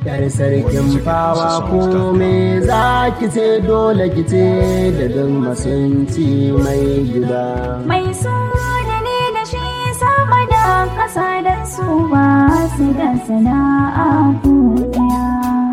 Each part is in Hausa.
Yar sarkin fawa ko me za ki ce dole ki ce da duk masunci mai gida. Mai so da ni da shi sama da ƙasa da su ba su da sana'a ko ɗaya.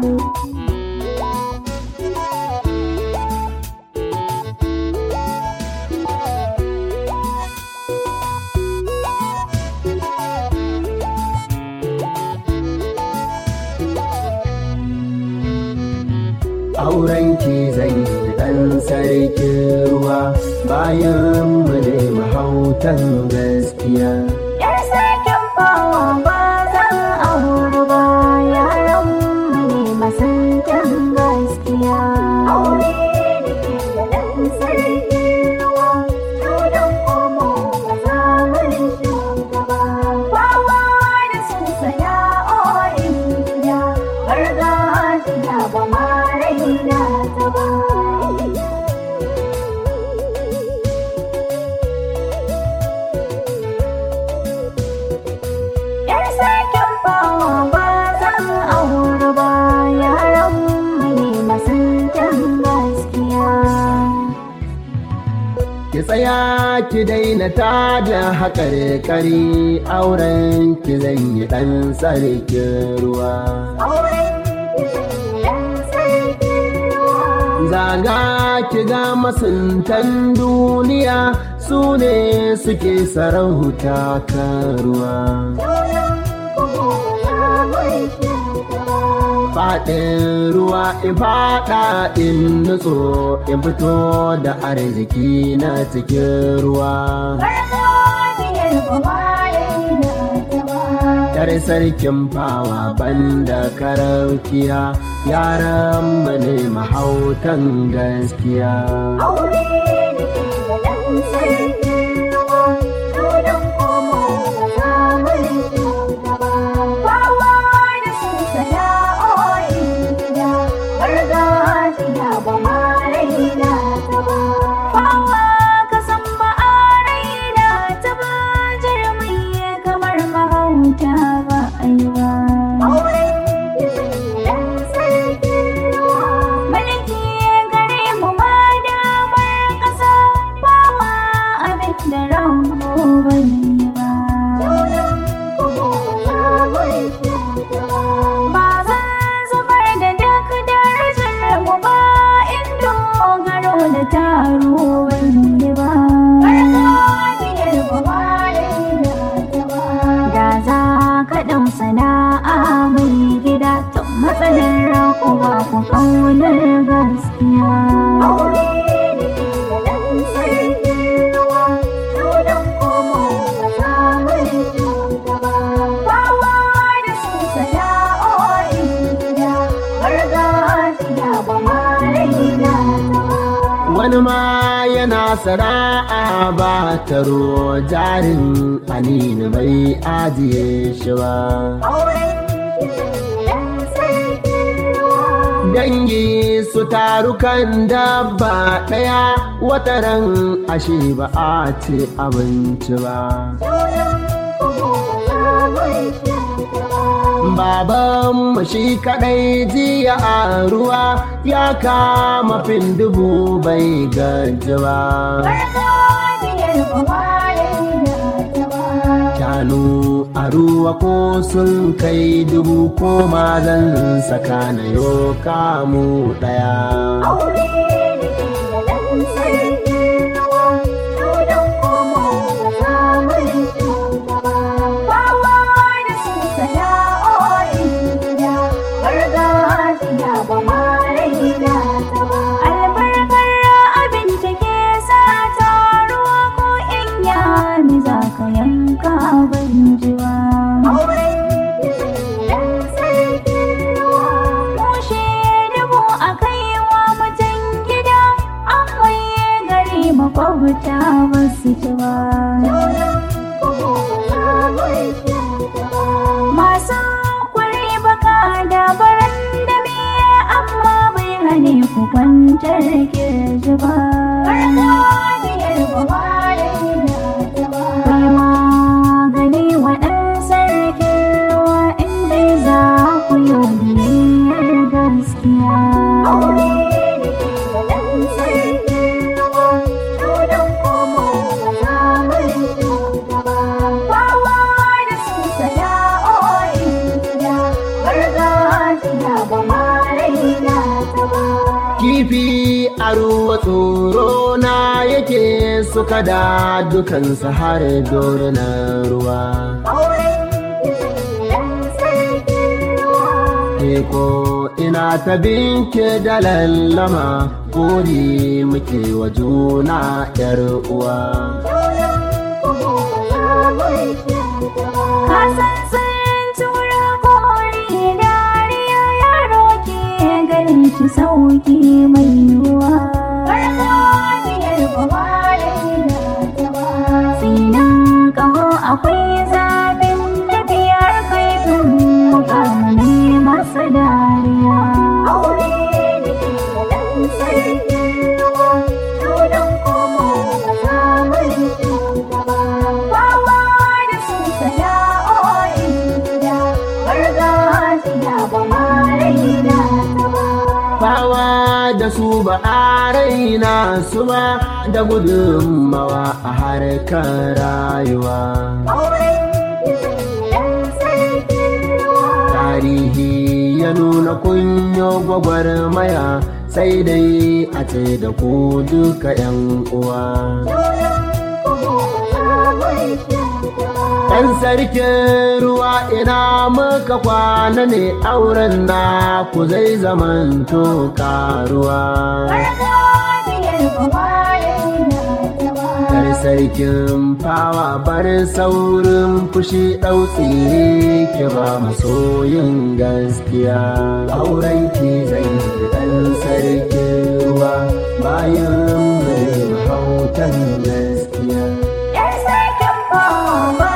Auren ki zai yi ɗan sarkin ruwa bayan mu ne mahautan gaskiya. Yar sarkin fawa ba zan aure ba yaran mu ne masantan gaskiya. Aure da ke da ɗan sarkin ruwa, dodon komo ba za mu shugaba. Fawa da sun sana'o'in gida, gargajiya ba ma raina ta ba. Yar sarkin fawa ba zan aure ba yaran mu ne masantan gaskiya. Ki tsaya ki daina ta da haƙar ƙari auren ki zan yi ɗan sarkin ruwa. Auren ɗan sarkin ruwa. Zaga ki ga masuntan duniya su ne suke sarauta kan ruwa. Faɗin ruwa in faɗa in nutso in fito da arziki na cikin ruwa. Yar sarkin fawa banda karaukiya yaran mu ne mahautan gaskiya. ba aiwa. Mulki gare mu ma damar ƙasa ba ma abin da ranmu bai yi ba. Ba zan zubar da duk darajar mu ba in dogaro da taro bai yi ba. Da za ka ɗau sana'a mai gida to matsalar ku ba ku ƙaunar gaskiya. Wani ma yana sana'a ba taro jarin anini bai ajiye shi ba. Dangi su taru kan dabba ɗaya wataran ashe ba a ci abinci ba. Babanmu shi kaɗai jiya a ruwa ya kama fin dubu bai gaji ba. Shanu a ruwa ko sun kai dubu ko mazan saka na yo kamu ɗaya. Albarkar abin da ke sa taruwa ko in yami za ka yanka ban jiwa. Mushe dubu a kai wa mutum gida, an waye gari makwabta ba su ci ba. Masu kwari baka da baran da miya amma bai hane ku kwantar kirji ba. Kai magani wa ɗan sarkin ruwa inda za ku yi ruwa tsoro na yake suka da dukansu har dorinan ruwa Eko ina ta binke da lallama gori muke wa juna ‘yar uwa. Kasan sun tura kori dariya yaro ke ganin shi sauki mai yiwuwa. Sinan ƙaho akwai zafin tafiyar kaifin mukamani masu dariya. Aure da ke da ɗan sarkin ruwa, dodon komo a zamanin shugaba. Bawa da su sana'o'in gida, gargajiya ba ma raina ta ba. Bawa da su ba a raina su ba da gudunmawa a harkar rayuwa. Tarihi ya nuna kunyo gwagwarmaya sai dai a ce da ku duka ‘yan uwa. Ɗan sarkin ruwa ina muka kwana ne auren na ku zai zamanto karuwa. Kar sarkin fawa bar saurin fushi ɗautsi ki ba masoyin gaskiya. Auren ki zai ɗan sarkin ruwa bayan mai mahautan gaskiya. Yan sarkin bawa